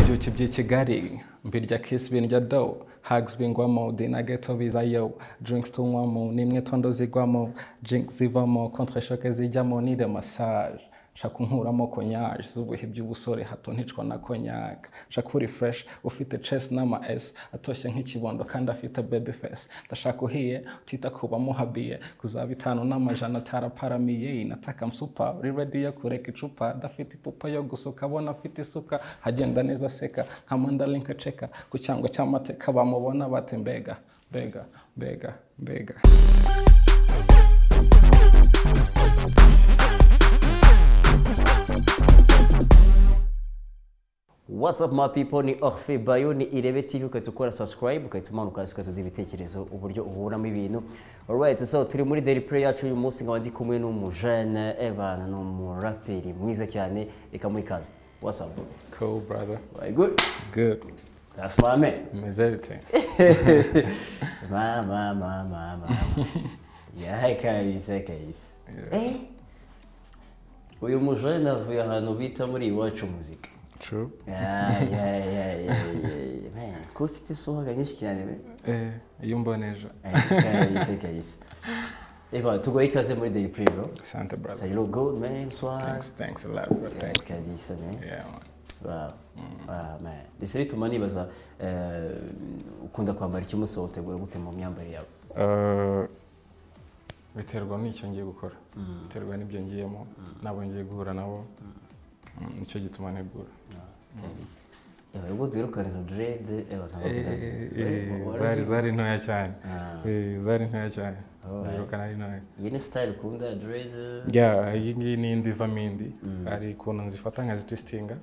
ibyuki by'ikigali mbirya kisi birya do hags bingwamo dinageto bizayo drinks tunywamo nimwe tondo zigwamo drink zivamo contreshoke zijyamo nire massage nshaka unkuramo konyaje z'ubuhe by'ubusore hato nticwa na konyaga nshaka uri fresh ufite chest n'ama s atoshye nk'ikibondo kandi afite baby face ndashaka uhiye utita kuba muhabiye kuzaba itanu n'amajana ataraparamiye nataka msupa uri ready yo kureka icupa adafite ipupa yo gusuka abona afite isuka hagenda neza aseka nka mandarinka aceka ku cyango cy'amateka bamubona bate mbega mbega mbega mbega What's up my people ni Orphe Bayo ni Irebe TV ukahita ukora subscribe ukahita umanuka hasi ukahita uduha ibitekerezo uburyo ubonamo ibintu alright so turi muri daily prayer yacu uyu munsi nkaba ndi kumwe n'umujene Evan ni umuraperi mwiza cyane reka muri kazi What's up bro? cool brother Very good good That's my man meze everything Ma ma ma ma ma yahaye kabisa kabisa Eh? Uyu mujene avuye ahantu bita muri iwacu muzika true Yeah, yeah, yeah, yeah, yeah. Man, kuba ufite isuhuka nyinshi cyane we eh iyo umboneje kayise kayise eba tugoye ikaze muri daily play bro asante brother so you look good man swag thanks thanks a lot bro thanks kabisa man yeah man wow wow man bise bituma nibaza eh, ukunda kwambara iki umunsi wose utegura gute mu myambarire yawe Eh, biterwa n'icyo ngiye gukora biterwa n'ibyo ngiyemo n'abo ngiye guhura nabo Mm, nicyo gituma ntegura kabisa eba ubwo duherukaneza dread eba ntabwo Eh, zari bizazi zari ntoya cyane Ah. Eh, zari ntoya cyane Alright. birukana ari ntoya iyi ni style ukunda dread ya iyi ngiyi ni indi ivamo indi hari ukuntu nzifata nkazitwistinga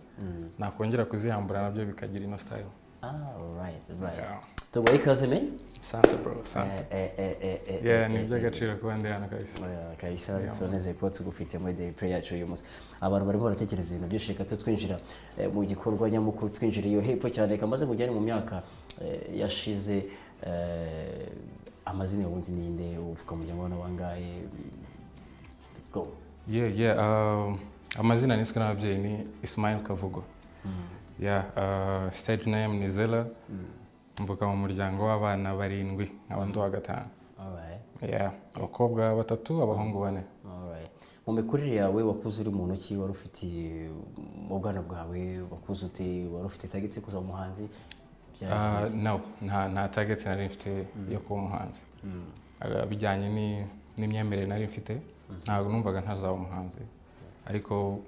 nakongera kuzihambura nabyo bikagira ino style ah alright alright Yeah. tugoye ikaze man sante bro sante Eh, eh, eh, eh, eh, yeah eh, ni eh, eh. iby'agaciro kuba ndi hano kabisa Oya, kabisa turanezeye kuba tugufite muri daily prayer yacu uyu munsi abantu barimo baratekereza ibintu byinshi reka tu twinjira eh, mu gikorwa nyamukuru twinjira iyo hepfo cyane reka maze mujyane mu myaka eh, yashize eh, amazina ubundi ninde uvuka muryango wabona wangahe let's go yeah yeah um, amazina niswe n'ababyeyi ni ismail kavugo yeah uh, stage name ni zela mvuka mu muryango w'abana barindwi nkaba ndi uwa gatanu alright yeah abakobwa batatu abahungu bane alright mu mikurire yawe wakuze uri muntu ki wari ufite mu bwana bwawe wakuze ute wari ufite target yo kuzaba umuhanzi byagenze Uh, no nta nta target nari mfite yo kuba umuhanzi Uh, bijyanye ni- n'imyemerere nari mfite ntabwo numvaga ntazaba umuhanzi ariko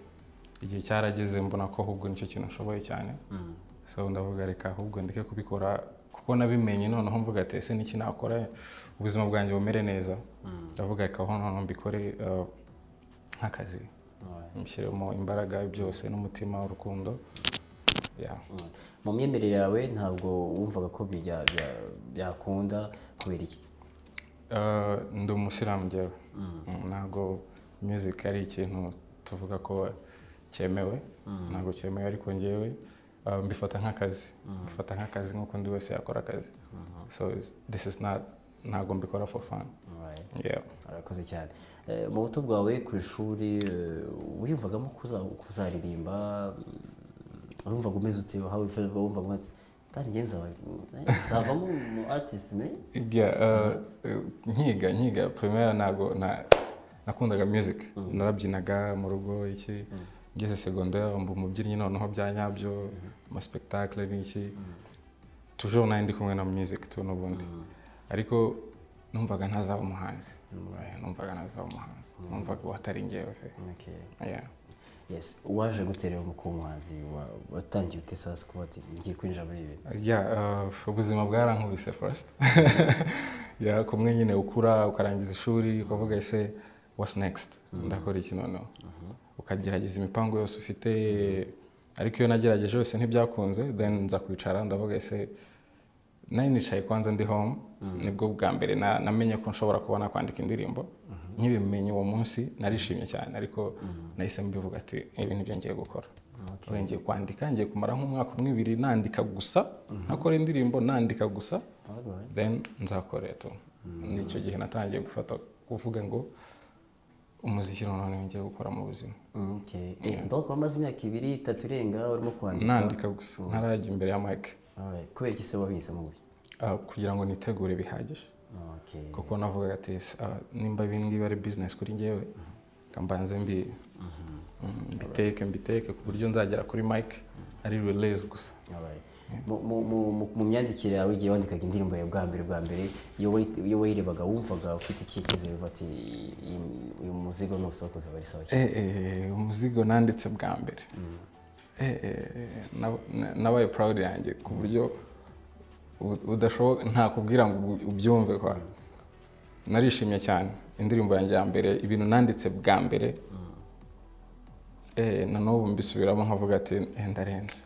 igihe cyarageze mbona ko ahubwo nicyo kintu nshoboye cyane so ndavuga reka ahubwo ndeke kubikora kuko nabimenye noneho mvuga ati ese niki nakora ubuzima bwanjye bumere neza ndavuga reka aho noneho mbikore uh, nk'akazi Alright. nshyiremo imbaraga byose n'umutima urukundo yeah. Mm. mu myemerere yawe ntabwo wumvaga ko bijya- bya- byakunda kubera iki Eh, ndi umusilamu njyewe Mm, ntabwo music ari ikintu tuvuga ko cyemewe ntabwo cyemewe ariko njyewe eh, mbifata nk'akazi mbifata nk'akazi nk'uko undi wese yakora akazi so it's- this is not ntabwo mbikora for fun Alright. yeah urakoze cyane Eh, mu buto bwawe ku ishuri eh, wiyumvagamo kuza- kuzaririmba mm, wumvaga umeze ute How you feel? wumvaga umeze ute? kandi njye nzaba- eh, nzavamo umu artist me Yeah, eh, eh, nkiga nkiga primaire ntabwo na- nakundaga music narabyinaga mu rugo iki ngeze secondaire mba umubyinnyi noneho bya nyabyo ama spectacle n'iki toujours nari ndi kumwe na music tu n'ubundi ariko numvaga ntazaba umuhanzi Eh, numvaga ntazaba umuhanzi numvaga watari njyewe pe. Okay. Yeah. yes waje gutera mu kuba umuhanzi wa- watangiye ute sasa kuba ati ngiye kwinjira muri ibi yeah, uh, ubuzima bwarankubise first yeah, kumwe nyine ukura ukarangiza ishuri ukavuga ese what's next ndakora iki noneho ukagerageza imipango yose ufite ariko iyo nagerageje yose ntibyakunze then nza kwicara ndavuga ese nari nicaye kwanza ndi home nibwo bwa mbere na- namenye ko nshobora kuba nakwandika indirimbo nk'ibimenye uwo munsi narishimye cyane ariko nahise mbivuga ati ibi nibyo ngiye gukora ubu ngiye kwandika ngiye kumara nk'umwaka umwe ibiri nandika gusa ntakora indirimbo nandika gusa Alright. then nzakora tu nicyo gihe natangiye gufata kuvuga ngo umuziki noneho niwo ngiye gukora mu buzima Okay. Eh, donc wamaze imyaka ibiri itatu irenga urimo kwandika nandika gusa ntarajya imbere ya mike Alright. kubera iki se wabihisemo gutya ah, kugira ngo nitegure bihagije Okay. kuko navugaga ati ah, nimba ibi ngibi ari bizinesi kuri ngewe kambanze mbi mm, mbiteke mbiteke ku buryo nzagera kuri mike ari release gusa Alright. Mu- mu- mu- mu- mu myandikire yawe igihe wandikaga indirimbo yawe bwa mbere bwa mbere iyo wayi- iyo wayirebaga wumvaga ufite icyicyizere uva ati "Iyi- iyi- uyu muzigo nuwusohokoza aba ari sawa cyane." Eh, eh, umuzigo nanditse bwa mbere Eh, eh, nab- na- nabaye proud yanjye ku buryo u- udashoboka ntakubwira ngo ubu- ubyumve kwa narishimye cyane indirimbo yanjye ya mbere ibintu nanditse bwa mbere eh, na n'ubu mbisubiramo nkavuga ati "Eh, ndarenze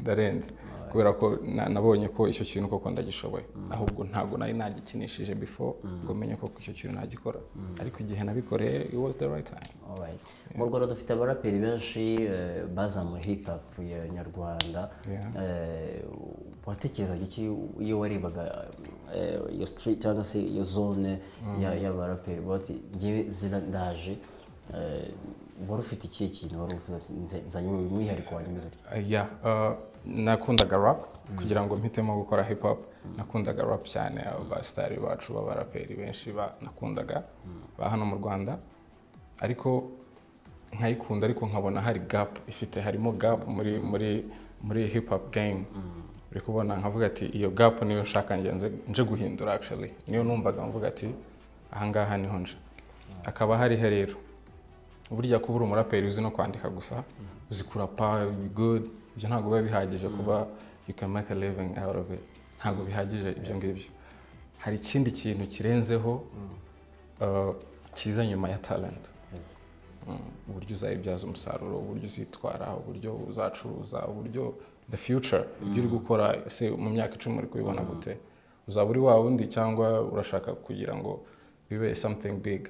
ndarenze kubera ko na- nabonye ko icyo kintu koko ndagishoboye ahubwo ntabwo nari nagikinishije before ngo menye koko icyo kintu nagikora ariko igihe nabikoreye it was the right time Alright. mu rwanda dufite abaraperi benshi eh, bazamuye hip hop ya nyarwanda Yeah. Eh, watekerezaga iki iyo warebaga eh, iyo street cyangwa se iyo zone ya- y'abaraperi uba ati ngewe zira ndaje Eh, wari ufite ikihe kintu wari uvuga ati "Nze- nzanye umwihariko wanjye umeze utya Uh, yeah, uh, nakundaga rap kugira ngo mpitemo gukora hip hop nakundaga rap cyane abo basitari bacu b'abaraperi benshi ba- nakundaga ba hano mu rwanda ariko nkayikunda ariko nkabona hari gap ifite harimo gap muri muri muri hip hop game uri kubona nkavuga ati iyo gap niyo nshaka njye nze- nje guhindura actually niyo numvaga mvuga ati ahangaha niho nje akaba hari herero burya kuba uri umuraperi uzi no kwandika gusa uzi kurapa good ibyo ntabwo biba bihagije kuba you can make a living out of it ntabwo bihagije ibyo ngibyo hari ikindi kintu kirenzeho uh, kiza nyuma ya talent Yes. Mm, uburyo uzayibyaza umusaruro uburyo uzitwara uburyo uzacuruza uburyo the future ibyo uri gukora se mu myaka icumi uri kubibona gute uzaba uri wa wundi cyangwa urashaka kugira ngo bibe something big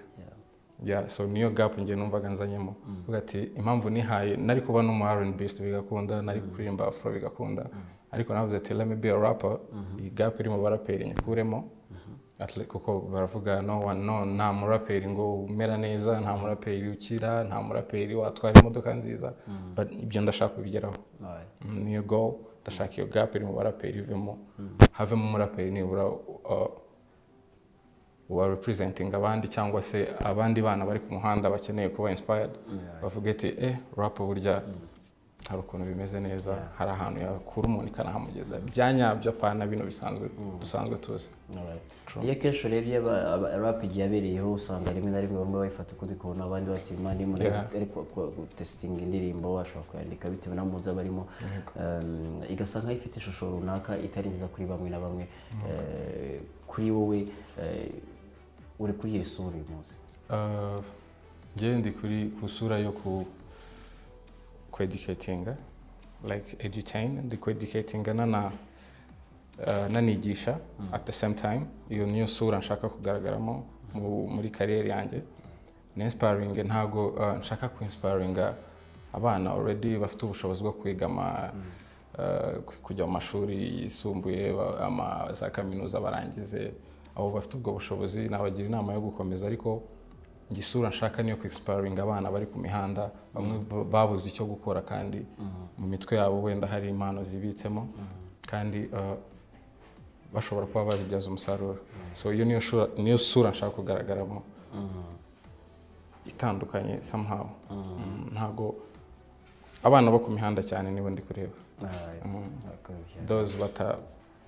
Yeah. yeah, so niyo gap njye numvaga nzanyemo uvuga ati impamvu nihaye nari kuba n'umu R&B bigakunda nari kuririmba afro bigakunda ariko navuze ati let me be a rapper iyi gap iri mu baraperi nyikuremo At least kuko baravuga no one no nta muraperi ngo umera neza nta muraperi ukira nta muraperi watwara imodoka nziza but ibyo ndashaka kubigeraho Alright. Mm, niyo goal ndashaka iyo gap iri mu baraperi ivemo havemo umuraperi nibura uh, uba representing abandi cyangwa se abandi bana bari ku muhanda bakeneye kuba inspired Yeah. bavuga ati eh rap burya hari ukuntu bimeze neza hari ahantu yakura umuntu ikanahamugeza bya nyabyo apana bino bisanzwe dusanzwe tuzi Alright. True. iyo akenshi urebye aba- aba- rap igihe yabereyeho usanga rimwe na rimwe bamwe bayifata ukundi kubona abandi bati mani Yeah. ari ku- ku- gutesitinga indirimbo ashobora kuyandika bitewe n'amuzi aba arimo Um, igasa nkaho ifite ishusho runaka itari nziza kuri bamwe na bamwe Eh, kuri wowe eh, uri kuri iyo sura uyu munsi Uh, njyewe ndi kuri ku sura yo ku ku educatinga like edutain ndi ku educatinga nana uh, nanigisha at the same time iyo niyo sura nshaka kugaragaramo mu- muri kariyeri yanjye ni inspiring ntabwo uh, nshaka ku inspiringa abana already bafite ubushobozi bwo kwiga ama uh, ku- kujya mu mashuri yisumbuye ba- ama za kaminuza barangize abo bafite ubwo bushobozi nabagira inama yo gukomeza ariko njye isura nshaka niyo ku inspiringa abana bari ku mihanda bamwe ba- babuze icyo gukora kandi mu mitwe yabo wenda hari impano zibitsemo kandi uh, bashobora kuba bazibyaza umusaruro so iyo niyo shura- niyo sura nshaka kugaragaramo itandukanye somehow Mm, ntabwo abana bo ku mihanda cyane nibo ndi kureba Alright. Mm. Murakoze cyane. those bata-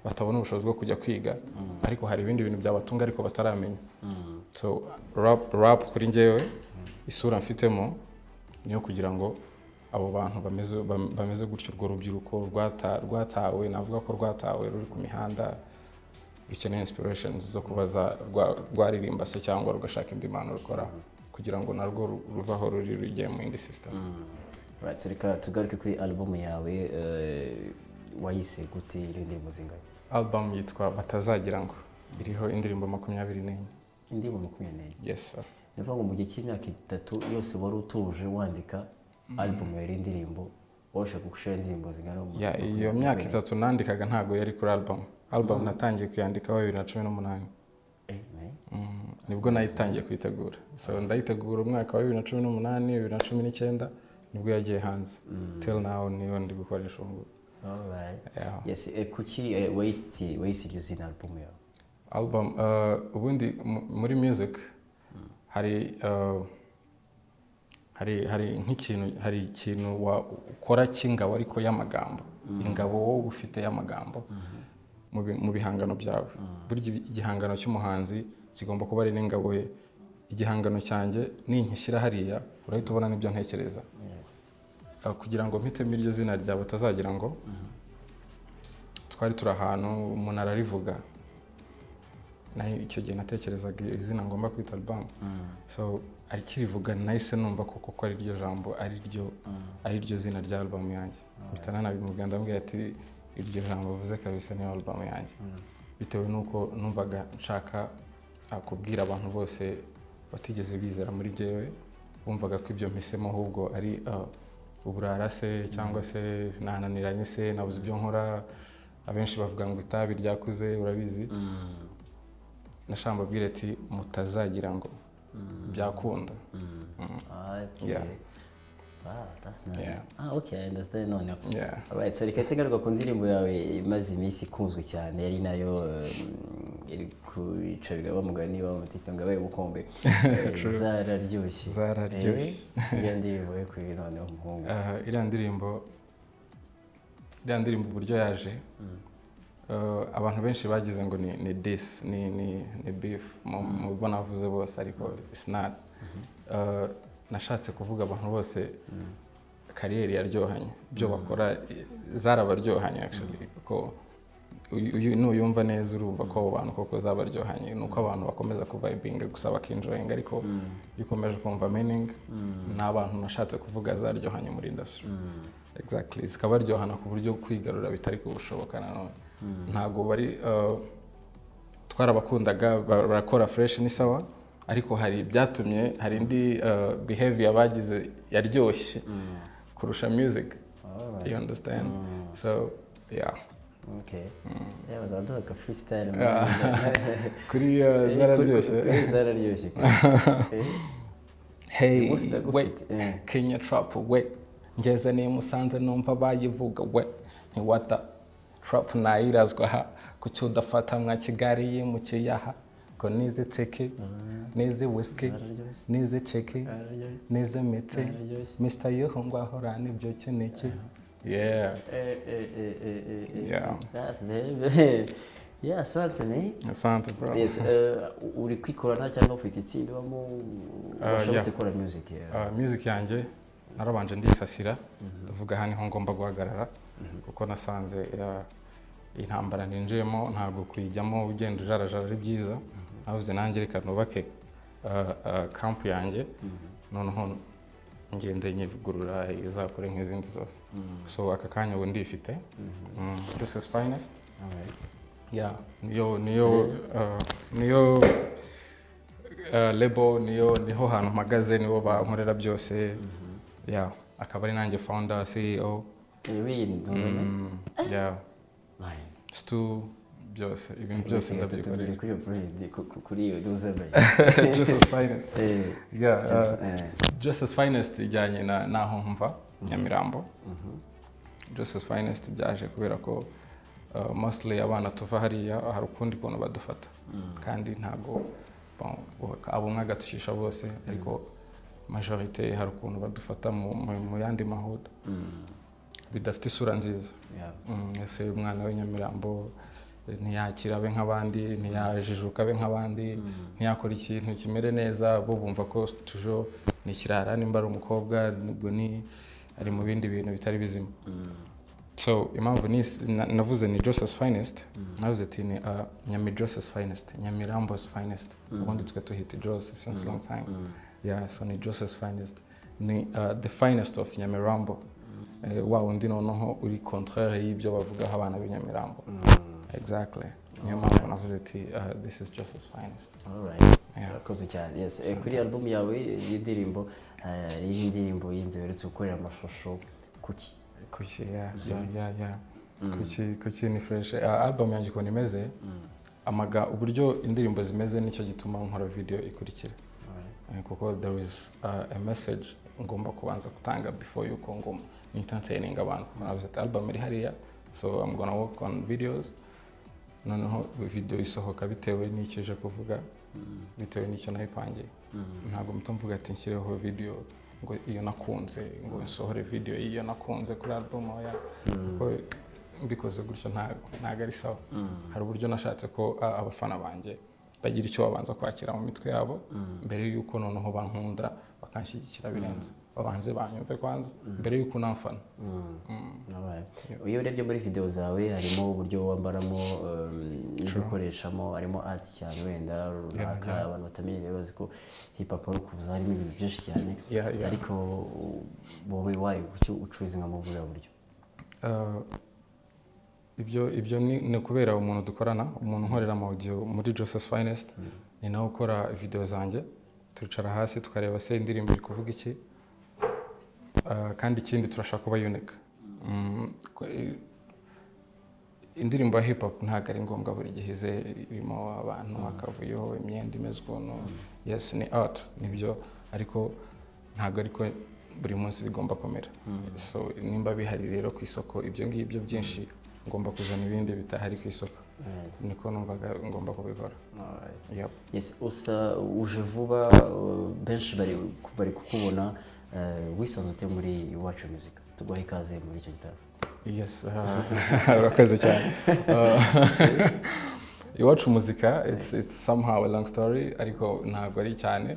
batabona ubushobozi bwo kujya kwiga ariko hari ibindi bintu byabatunga ariko bataramenya Mm. so rap, rap kuri njyewe isura mfitemo niyo kugira ngo abo bantu bameze, bam- bameze gutyo urwo rubyiruko rwata- rwatawe navuga ko rwatawe ruri ku mihanda rukeneye inspiration zo kuba za- rwa- rwaririmba se cyangwa rugashaka indi mpano rukora kugira ngo narwo ru- ruve aho ruri rujye mu yindi system Alright, so reka tugaruke kuri album yawe eh, wayise gute iyo ndirimbo zingana album yitwa batazagira ngo iriho indirimbo makumyabiri n'enye indirimbo makumyabiri n'enye yes sir. ni ukuvuga ngo mu gihe cy'imyaka itatu yose wari utuje wandika album yawe y'indirimbo wabasha gushira indirimbo zingana mu- Yeah, iyo myaka itatu nandikaga ntabwo yari kuri album album natangiye kuyandikaho bibiri na cumi n'umunani Eh, eh. Mm, nibwo nayitangiye kuyitegura so ndayitegura umwaka wa bibiri na cumi n'umunani bibiri na cumi n'icyenda nibwo yagiye hanze teri nawe niyo ndi gukoresha ubu ngubu Alright. Yeah. Yes, eh, kuki eh, wayiti wayisirye izina album yawe album uh, ubundi mu- muri music hari uh, hari hari nk'ikintu hari ikintu wa- ukora cy'ingabo ariko y'amagambo ingabo wowe uba ufite y'amagambo mu bi- mu bihangano byawe burya ibi- igihangano cy'umuhanzi kigomba kuba ari n'ingabo ye igihangano cyanjye ninkishyira hariya urahita ubona n'ibyo ntekereza Uh, kugira ngo mpitemo iryo zina ryawe utazagira ngo twari turi ahantu umuntu ararivuga nayo icyo gihe natekerezaga izina ngomba kwita album so akirivuga nahise numva ko koko ari ryo jambo ari ryo ari ryo zina rya album yanjye mpita nanabimubwira ndamubwira ati iryo jambo uvuze kabisa niyo album yanjye bitewe n'uko numvaga nshaka ah, kubwira abantu bose batigeze bizera muri jyewe bumvaga ko ibyo mpisemo ahubwo ari ah, uburara se cyangwa se nananiranye se nabuze ibyo nkora abenshi bavuga ngo itabi ryakuze urabizi nashambabwira ati mutazagira ngo byakunda Ah, okay. Yeah. Wow, that's nice. Yeah. Ah, okay, I understand noneho. Yeah. Alright, so reka tugaruka ku ndirimbo yawe imaze iminsi ikunzwe cyane ari nayo um, iri kuyicarira bamugani bamutika ngo abaye ubukombe Eh, zararyoshye Zararyoshye. Eh, iyo ndirimbo yo kuri noneho umuhungu Ah, iriya ndirimbo iriya ndirimbo uburyo yaje ah, abantu benshi bagize ngo ni ni dis ni ni ni beef mu mu bo navuze bose ariko sinari nashatse kuvuga abantu bose kariyeri yaryohanye ibyo bakora eh, zarabaryohanye actually ko uyu- uyu- nuyumva neza urumva ko abo bantu koko zabaryohanye ni uko abantu bakomeza kuvayibinga gusa bakinjoyinga ariko iyo ukomeje kumva meaning ni abantu nashatse kuvuga zaryohanye muri industry exactly zikabaryohana ku buryo kwigarura bitari kubushoboka nanone ntabwo bari uh, twarabakundaga ba- barakora fresh ni sawa ariko hari ibyatumye hari indi uh, behavior bagize yaryoshye kurusha music Alright. you understand so yeah Okay. Yeah, bazaduha aka freestyle. Ah. man. kuri uh, zararyoshye Eh, zararyoshye. Eh, hey umunsi ndagufite. wait Eh. kenya trap we ngeze niyo musanze numva bayivuga we ntiwata trap nayirazwa ha kuki udafata mwa kigali yimukiye aha ngo nize teke nize whisky zararyoshye. nize ceke Zararyoshye. nize mitse Zararyoshye. mr yuhu ngwahora nibyo keneke yeah Eh, eh, eh, eh, eh, eh. Yeah. That's very- Yeah, asante me. asante bro Yes, eh, uri kwikorana cyangwa ufite itsinda ubamo yeah. washobotse gukora music yeah. Uh, music yanjye narabanje ndisasira ndavuga aha niho ngomba guhagarara kuko nasanze uh, intambara ninjiyemo ntabwo kuyijyamo ugenda ujarajara ari byiza nabuze nanjye reka nubake uh, uh, camp yanjye noneho ngende nyivugurura izakore nk'izindi zose so aka kanya ubu ndifite Mm, this is finest Alright. Yeah, niyo niyo uh, niyo uh, label niyo niho hantu mpagaze nibo bankorera byose yeah akaba ari nanjye founder CEO Eh, wirinda, mm, yeah Aye. stu byose ibintu byose Reka ndabyikorera tugere kuri iyo project, ku- ku- kuri iyo duzeme. just as finest Eh, yeah uh, eh, just as finest ijyanye na naho mva Nyamirambo just as finest byaje kubera ko uh, mostly abana tuva hariya hari ukundi kuntu badufata kandi ntabwo bon, abo umwe agatukisha bose ariko majorite hari ukuntu badufata mu, mu, mu yandi mahuda mm, bidafite isura nziza yeah. Mm, ese uyu mwana w'inyamirambo ntiyakira abe nk'abandi ntiyajijuka abe nk'abandi ntiyakora ikintu kimere neza bo bumva ko tujo ni ikirara nimba ari umukobwa ubwo ni ari mu bindi bintu bitari bizima so impamvu ni- na- navuze ni joseph finest navuze ati ni uh, nyami joseph finest nyamirambo's finest ubundi twe tuhita jose since long time yeah so ni joseph finest ni uh, the finest of nyamirambo Eh, wa wundi noneho uri contraire y'ibyo bavugaho abana b'inyamirambo exactly niyo mpamvu navuze ati uh, this is joseph finest Alright. Yeah. Urakoze cyane yes Eh, kuri album yawe y'indirimbo eh, iyi ndirimbo yindi uherutse gukorera amashusho kuki kuki ya ya ya ya kuki kuki ni fresh Ah, album yanjye ukuntu imeze amaga uburyo indirimbo zimeze nicyo gituma nkora video ikurikira Eh, kuko there is uh, a message ngomba kubanza gutanga before yuko ngoma entertaining abantu murabizi ati album iri hariya so i'm gonna work on videos noneho video isohoka bitewe n'icyo ije kuvuga bitewe n'icyo nayipangiye ntabwo muto mvuga ati nshyireho video ngo iyo nakunze ngo nsohore video y'iyo nakunze kuri album ya kuko mbikoze gutyo nta- ntago ari sawa hari uburyo nashatse ko a- abafana banjye bagira icyo babanza kwakira mu mitwe yabo mbere y'uko noneho bankunda bakanshyigikira birenze babanze banyumve kwanza mbere y'uko unamfana Alright. iyo urebye muri video zawe harimo uburyo wambaramo um, ibyo ukoreshamo harimo art cyane wenda runaka abantu batamenyereye bazi ko hip hop ari ukuza harimo ibintu byinshi cyane Yeah, yeah. ariko uh, wowe wayo kuki ucuruza mu buriya buryo Uh, ibyo ibyo ni ni kubera umuntu dukorana umuntu unkorera amawudiyo muri joseph finest ni nawe ukora video zanjye turicara hasi tukareba se indirimbo iri kuvuga iki Uh, kandi ikindi turashaka kuba unique Mm, ko- i- indirimbo ya hip hop ntabwo ari ngombwa buri gihe ize irimo abantu akavuyo imyenda imeze ukuntu yes ni art nibyo ariko ntabwo ariko buri munsi bigomba kumera so nimba bihari rero ku isoko ibyo ngibyo byinshi ngomba kuzana ibindi bitahari ku isoko Yes. niko numvaga ngomba kubikora Alright. Yep. Yes, usa uje vuba uh, benshi bari bari kukubona uh, wisanze ute muri iwacu music tuguhe ikaze muri icyo gitaramo Yes, uh, urakoze cyane. Uh, Iwacu muzika it's, it's somehow a long story ariko ntabwo ari cyane.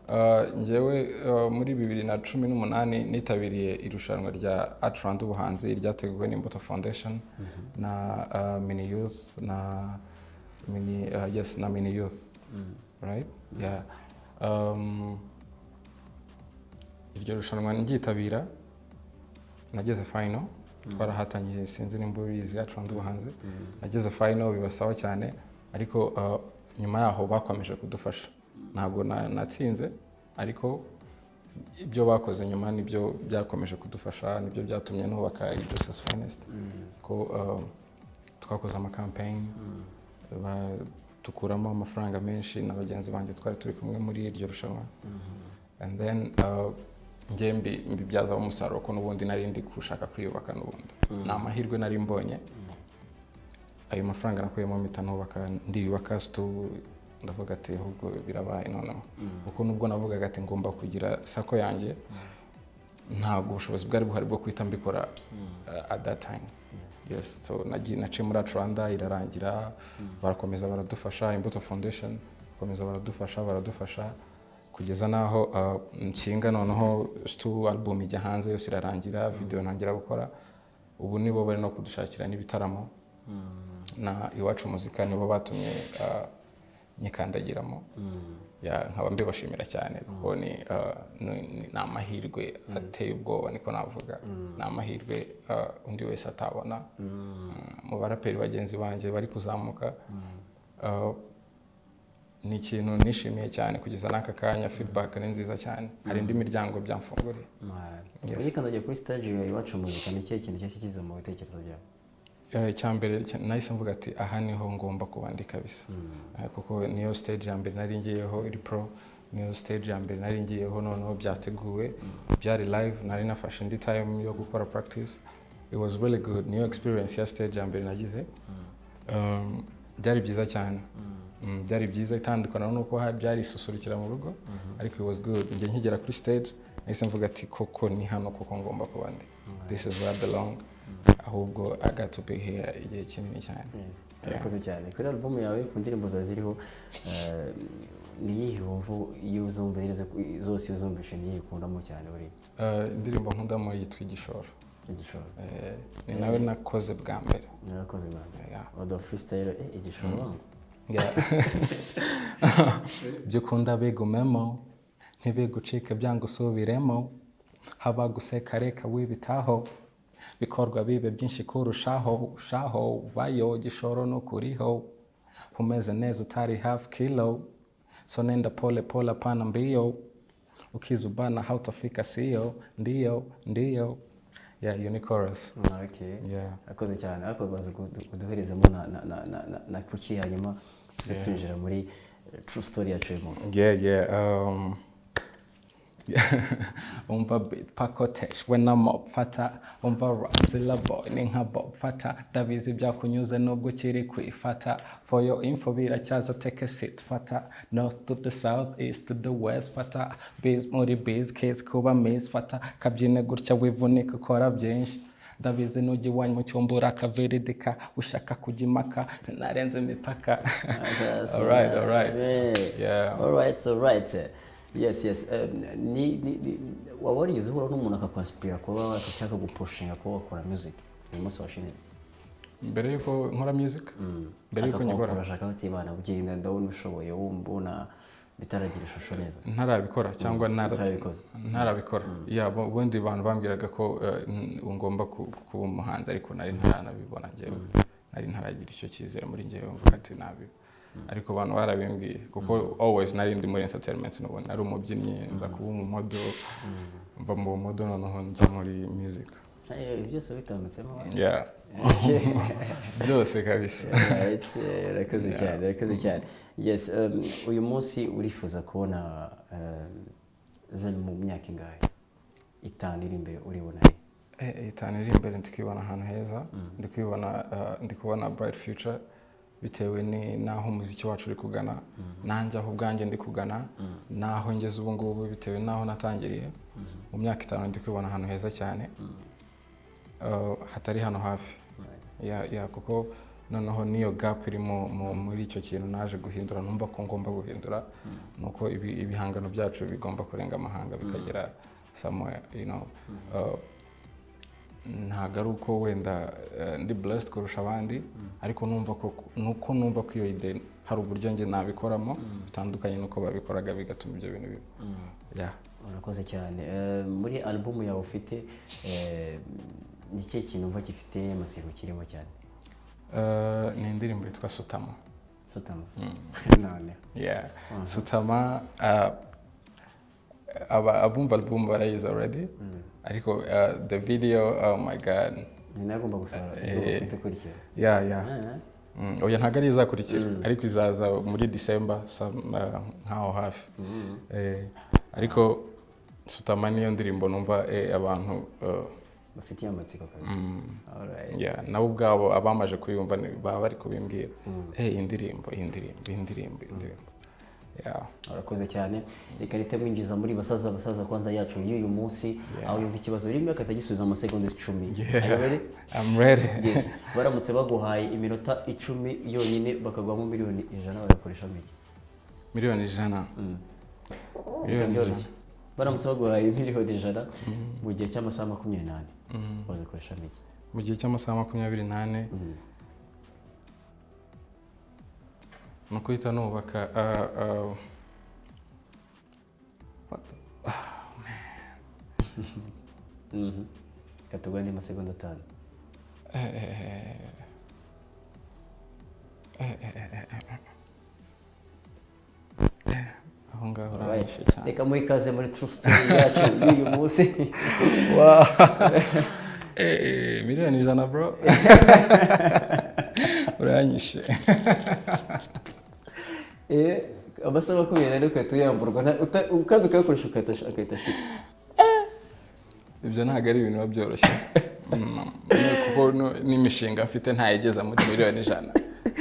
Uh, njyewe uh, muri bibiri na cumi n'umunani nitabiriye irushanwa rya Art Rwanda ubuhanzi ryateguwe n'Imbuto Foundation na uh, Mini Youth na Mini uh, yes na Mini Youth. Right? Yeah. Um, iryo rushanwa ngyitabira nageze final twarahatanye sinzi nimba ubizi yacu ndi ubuhanzi nageze final bibasaba cyane ariko uh, nyuma yaho bakomeje kudufasha ntabwo na- natsinze ariko ibyo bakoze nyuma nibyo byakomeje kudufasha nibyo byatumye nubaka Justice Finest ko uh, twakoze amakampeyini ba- dukuramo amafaranga menshi na bagenzi banjye twari turi kumwe muri iryo rushanwa and then uh, njye mbi- mbibyazaho umusaruro ko n'ubundi nari ndi gushaka kwiyubaka n'ubundi ni amahirwe nari mbonye ayo mafaranga nakuyemo mpita nubaka ndiyubaka situ ndavuga ati ahubwo birabaye noneho kuko nubwo navugaga ati ngomba kugira sako yanjye ntabwo ubushobozi bwari buhari bwo guhita mbikora uh, at that time yes so nagiye naciye muri Atlanta irarangira barakomeza baradufasha imbuto foundation bakomeza baradufasha baradufasha kugeza n'aho uh, nshinga noneho stu album ijya hanze yose irarangira video ntangira gukora ubu nibo bari no kudushakira n'ibitaramo na iwacu muzika nibo batumye uh, nyikandagiramo Ya, nkaba mbibashimira cyane kuko ni uh, ni- ni- ni amahirwe ateye ubwoba niko navuga ni amahirwe uh, undi wese atabona Mm, mu baraperi bagenzi banjye bari kuzamuka Uh, ni ikintu nishimiye cyane kugeza n'aka kanya feedback ni nziza cyane hari indi miryango byamfunguriye Yes. uyikandagiye kuri stage ya iwacu muzika ni ikihe kintu cyahise kiza mu bitekerezo byawe Eh, icya mbere cya- nahise mvuga ati aha niho ngomba kuba ndi kabisa Eh, kuko niyo stage ya mbere nari ngiyeho iri pro niyo stage ya mbere nari ngiyeho noneho byateguwe byari live nari nafashe indi time yo gukora practice it was really good niyo experience ya stage ya mbere nagize Um, byari byiza cyane Mm, byari byiza itandukana nuko ha- byari isusurukira mu rugo ariko it was good njye nkigera kuri stage nahise mvuga ati koko ni hano koko ngomba kuba ndi this is where I belong ahubwo I got to be here igihe kinini cyane Yes. urakoze cyane kuri album yawe ku ndirimbo zawe ziriho eh, ni iyihe wumva iyo uzumvirize zose iyo uzumvise niyo ukundamo cyane buri Uh, indirimbo nkundamo yitwa igishoro igishoro Eh, ni nawe nakoze bwa mbere urakoze mwana Yeah. odo freestyle eh, igishoro Yeah. ibyo ukunda bigumemo ntibigucike byanga usubiremo haba guseka reka wibitaho bikorwa bibe byinshi kurushaho ushaho vayo gishoro nukuriho umeze neza utari hafi kilo so nenda pole pole apana mbio ukizubana hautafika sio ndio ndio yeah unicorus okay yeah akoze cyane ariko baza kuduherezamo na na na na na na kuki hanyuma tuze twinjira muri eh, true story yacu uyu munsi Yeah, yeah. Um, umva beat pakotesh wenamob fata umva razilaboy ninkabob fata ndabizi byakunyuze nubwo ukiri kwifata for your info biracyaza take a seat fata north to the south east to the west fata biz muri biz case kuba miss fata kabyine gutya wivunika ukora byinshi ndabizi nujya iwanyu mu cyumba urakaviridika ushaka kujya impaka narenze imipaka That's- All right, all right. Yeah. Yeah. all right all right yes yes Um, ni ni ni- waba warigeze uhura n'umuntu akakwasipira kuba ushaka gupushinga kuba wakora music uyu munsi washinze mbere yuko nkora music mbere yuko nyikora urashaka utibana ugenda ndabona ubishoboye wumva ubona bitaragira ishusho neza ntarabikora cyangwa ntara- utabikoze ntarabikora ya bu- ubundi abantu bambwiraga ko eh, n- ngomba ku- kuba umuhanzi ariko nari ntaranabibona njyewe nari ntaragira icyo cyizere muri njyewe mvuga ati nabi ariko abantu barabimbwiye kuko always nari ndi muri entertainment n'ubundi nari umubyinnyi nza kuba umumodo mba mu bumodo noneho nza muri music Eh, ibi byose bitambitsemo Yeah. byose kabisa Right, eh, urakoze cyane urakoze cyane yes um, uyu munsi urifuza kubona um, zari mu myaka ingahe itanu iri imbere uribona he Eh, itanu iri imbere ndi kwibona ahantu heza ndi kwibona eh, ndi kubona bright future bitewe ni- n'aho umuziki wacu uri kugana nanjye aho ubwanjye ndi kugana n'aho ngeze ubu ngubu bitewe n'aho natangiriye mu myaka itanu ndi kwibona ahantu heza cyane eh, hatari hano hafi ya ya kuko noneho n'iyo gap iri mu- mu- muri icyo kintu naje guhindura numva ko ngomba guhindura ni uko ibi- ibihangano byacu bigomba kurenga amahanga bikagera somewhere you know Uh, ntabwo ari uko wenda eh, ndi blessed kurusha abandi ariko numva ko ni uko numva ko iyo ide hari uburyo njye nabikoramo bitandukanye n'uko babikoraga bigatuma ibyo bintu biba Yeah. urakoze cyane Eh, muri alubumu yawe ufite eh, ni ikihe kintu umva gifite amatsiko kirimo cyane Eh, ni indirimbo yitwa sutama sutama Mm. none Yeah. Mhm. Sutama uh, aba abumva album barayizi already ariko uh, the video oh my god ni nawe ugomba gusaba Eh, eh. udukurikira yeah yeah mm. oya ntabwo ari izakurikira ariko izaza muri December some, uh, nkaho hafi eh, ariko Sutama niyo ndirimbo numva eh, abantu uh, bafitiye amatsiko kabisa mm, Alright. yeah, nabo ubwabo abamaze kuyumva ni- baba bari kubimbwira eh indirimbo indirimbo indirimbo indirimbo yeah urakoze cyane ikarita mwinjiza muri basaza basaza kwanza yacu y'uyu munsi aho yumva ikibazo rimwe akahita agisubiza amasegonda icumi Yeah. Are you ready? I'm ready Yes. baramutse baguhaye iminota icumi yonyine bakagwamo miliyoni ijana bagakoresha make miliyoni ijana miliyoni ijana byoroshye baramutse baguhaye miliyoni ijana mu gihe cy'amasaha makumyabiri n'ane bazikoresha make mu gihe cy'amasaha makumyabiri n'ane ni ukuhita nubaka ah, ah, what the- katugwa andi masegonda atanu eh, eh, eh, eh, eh, eh, eh, eh, aho ngaho uranyishe cyane reka muri kaze muri true story yacu y'uyu munsi Eh, miliyoni ijana bro uranyishe Eh, amasaha makumyabiri n'ane ugahita uyamburwa nta- uta- kandi ukayakoresha ugahita- agahita ashira ibyo ntabwo ari ibintu biba byoroshye Mm, kuko no- n'imishinga mfite ntayigeza muri miliyoni ijana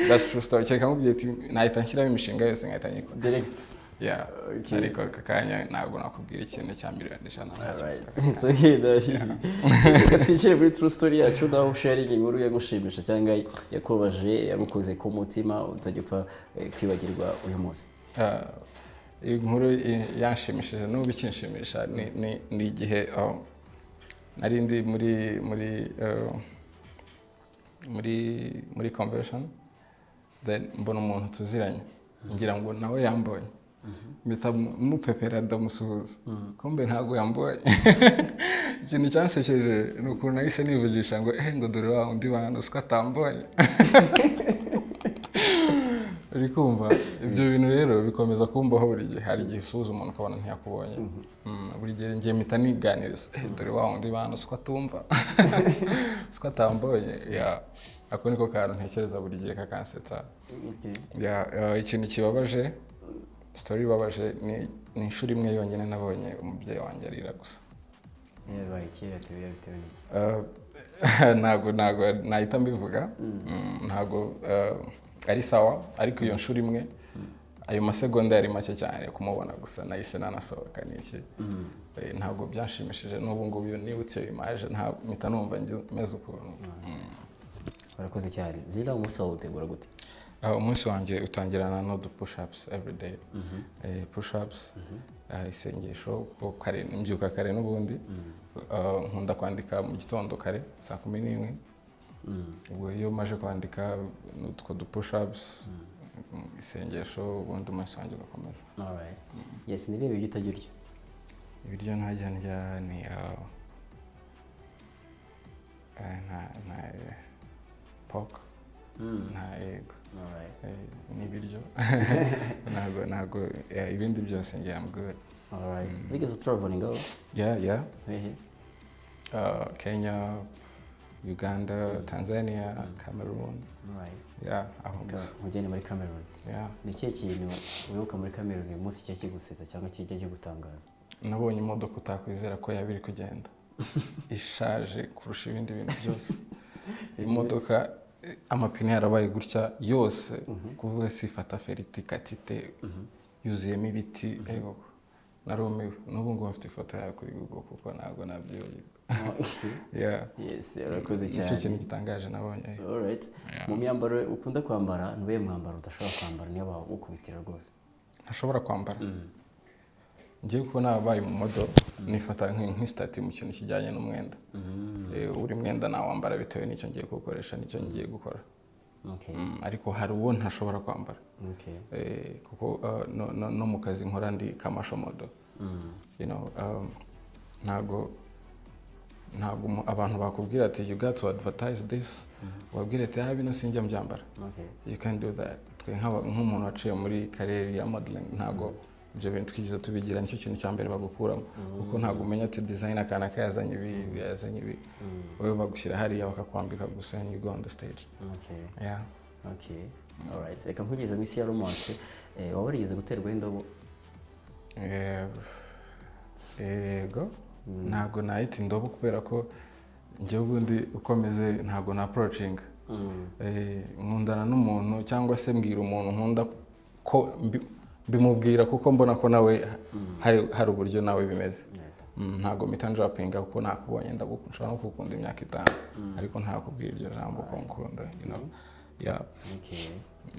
that's true story kereka nkubwiye ati nahita nshyiramo imishinga yose nkahita nyikora direct yeah Okay. ariko aka kanya ntabwo nakubwira ikintu cya miliyoni ijana Alright, it's okay, ndahi. Reka twinjire muri true story yacu naho usharinga inkuru yagushimisha cyangwa yakubabaje yagukoze ku mutima utajya upfa eh, kwibagirwa uyu munsi Ah, iyi nkuru i- yanshimishije n'ubu ikinshimisha ni- ni- ni igihe um, nari ndi muri muri uh, muri muri convention then mbona umuntu tuziranye ngira ngo nawe yambonye mpita mu- mupepera ndamusuhuza kumbe ntabwo yambonye ikintu cyansekeje ni ukuntu nahise nivugisha ngo eh ngo dore wa undi bantu siko atambonye uri kumva ibyo bintu rero bikomeza kumbaho buri gihe hari igihe usuhuza umuntu ukabona ntiyakubonye Mm, buri gihe ngiye mpita niganiriza "Eh, dore wa wundi bantu siko atumva siko atambonye Yeah. ako niko kantu ntekereza buri gihe kakansetsa Okay. Ya- ya, ikintu kibabaje sitori ibabaje ni ni inshuro imwe yonyine nabonye umubyeyi wanjye arira gusa yabaye kera tubiya bitewe n'iki Eh, ntago ntago nahita mbivuga Mm, ntago eh, ari sawa ariko iyo nshuro imwe ayo masegonda yari make cyane kumubona gusa nahise nanasohoka n'iki Eh, ntabwo byanshimishije n'ubu ngubu iyo nibutse bimaje nta mpita numva ngi- meze ukuntu Mm. warakoze cyane zira umunsi wawe utegura gute Ah, umunsi wanjye utangirana n'udu push ups every day Eh, push ups ah, isengesho kuko kare mbyuka kare n'ubundi Ah, nkunda kwandika mu gitondo kare saa kumi n'imwe ubwo iyo maje kwandika n'utwo du push ups isengesho ubundi umunsi wanjye ugakomeza Alright. yes ni bireba ibyo utajya urya ibiryo ntajya ndya ni ah, eh, nta nta eh, pork nta egg Alright. Eh, n'ibiryo ntabwo ntabwo eh, ibindi byose ngira am good Alright. wigeze utaravulinga aho yeah yeah hehe uh, Kenya Uganda Tanzania Cameroon Alright. yeah aho Ka- gusa nkujyane muri cameroon yeah ni ikihe kintu wibuka muri cameroon uyu munsi kijya kigusetsa cyangwa kijya kigutangaza nabonye imodoka utakwizera ko yaba iri kugenda ishaje kurusha ibindi bintu byose imodoka eh, amapine yarabaye gutya yose kuvuga si fata feriti katite yuzuyemo ibiti ego narumiwe n'ubu ngubu mfite ifoto yayo kuri google kuko ntabwo nabyibagirwa yeah yes urakoze nicyo cyane kintu gitangaje nabonye Alright. mu myambaro ukunda kwambara ni uwuhe mwambaro udashobora kwambara niyo bawukubitira rwose ntashobora kwambara ngiye kubona ababaye mu modo nifata nk- nk'isitati mu kintu kijyanye n'umwenda Eh, buri mwenda nawambara bitewe n'icyo ngiye gukoresha n'icyo ngiye gukora okay Mm, ariko hari uwo ntashobora kwambara okay Eh, kuko uh, no- no- no mu kazi nkora ndi kamashomodo You know, um, ntago ntabwo umu- abantu bakubwira ati you got to advertise this wabwira ati ah bino sinjya mbyambara okay you can do that twe nk'aba- nk'umuntu waciye muri karere ya modeling ntabwo ibyo bintu twigeze tubigira nicyo kintu cya mbere bagukuramo kuko ntabwo umenya ati design akana kayazanye ibi ibi yazanye ibi wowe bagushyira hariya bakakwambika gusa and you go on the stage okay yeah. okay Alright. reka nkugeze mu isi ya romance eh, waba warigeze guterwa indobo Eh, yego ntabwo nahita indobo kubera ko njye ubundi ukomeze ntabwo na approaching Eh, nkundana n'umuntu cyangwa se mbwira umuntu nkunda ko mbi- mbimubwira kuko mbona ko nawe hari hari uburyo nawe bimeze yes. Mm, ntabwo mpita njapinga kuko nakubonye ndaguku- nshobora no kugukunda imyaka itanu ariko ntakubwira iryo jambo ko nkunda you know? Yeah. okay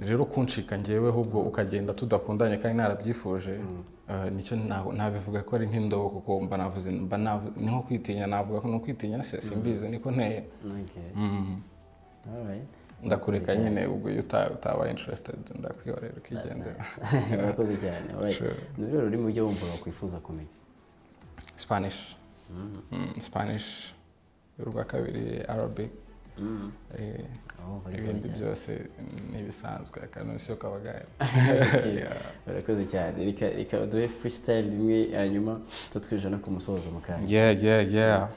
rero kuncika ngeweho ubwo ukagenda tudakundanye kandi narabyifuje eh, nicyo na- nabivuga ko ari nk'indobo kuko mba navuze mba navu- ni nko kwitinya navuga ko ni ukwitinya se simbizi niko nteye okay Alright. ndakureka nyine ubwo iyo uta- utabaye interested ndakwihorera ukigendera urakoze cyane Alright. Sure. ni ururimi rurimi ujya wumva wakwifuza kumenya spanish Mm, spanish urwa kabiri arabic Eh, Oh, very sorry ibindi cyane. byose ni ibisanzwe akanusyo kabagaye Okay. Yeah. urakoze cyane reka reka duhe freestyle rimwe hanyuma tutwinjira no ku musozo mu kanya yeah yeah yeah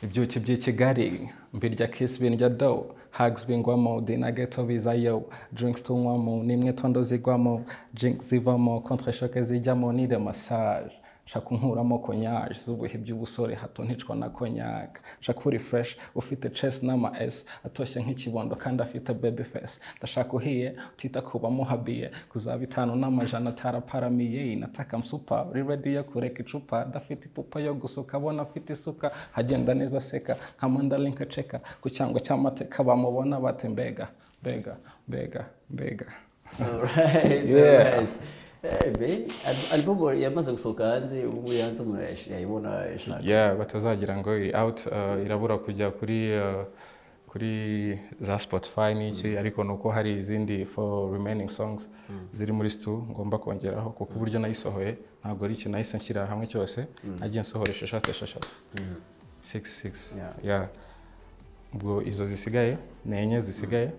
ibyuki by'ikigali mbirya kisi birya do hags bingwamo dinageto bizayo drinks tunywamo n'imyitondo zigwamo jinks zivamo contreshoke zijyamo nide massage nshaka unkuramo konyage z'ubuhe by'ubusore hato nticwa na konyage nshaka uri fresh ufite chest n'ama s atoshye nk'ikibondo kandi afite baby face ndashaka uhiye utita ku bamuhabiye kuzaba itanu n'amajana ataraparamiye nataka msupa uri ready yo kureka icupa adafite ipupa yo gusuka abona afite isuka hagenda neza aseka nka mandarinka aceka ku cyangwa cy'amateka bamubona bati mbega mbega mbega mbega Alright, Yeah. alright. Eh, be, al- album yamaze gusohoka hanze ubu ngubu hanze umuntu yayish- yayibona yayishaka yeah batazagira ngo iri out uh, irabura kujya kuri uh, kuri za spotify n'iki ariko ni uko hari izindi for remaining songs ziri muri stu ngomba kongeraho kuko uburyo nayisohoye ntabwo ari ikintu nahise nshyira hamwe cyose nagiye nsohoresha eshatu esheshatu six six Yeah. yeah ubwo izo zisigaye ni enye zisigaye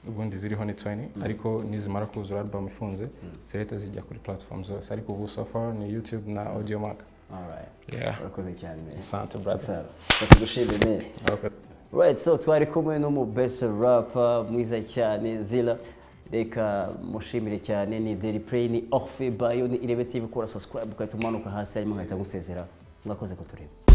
ubundi ziriho ni 20 ariko nizimara kuzura album ifunze zirahita zijya kuri platform zose ariko ubu so far ni youtube na audio mark alright Yeah. urakoze cyane man. asante brother sasa tugushimire man Okay. Right, so twari kumwe n'umubese rapa mwiza cyane zira reka mushimire cyane ni deri play ni orfe bayo ni irebe tv kora subscribe ugahita umanuka hasi hanyuma nkahita ngusezera mwakoze kutureba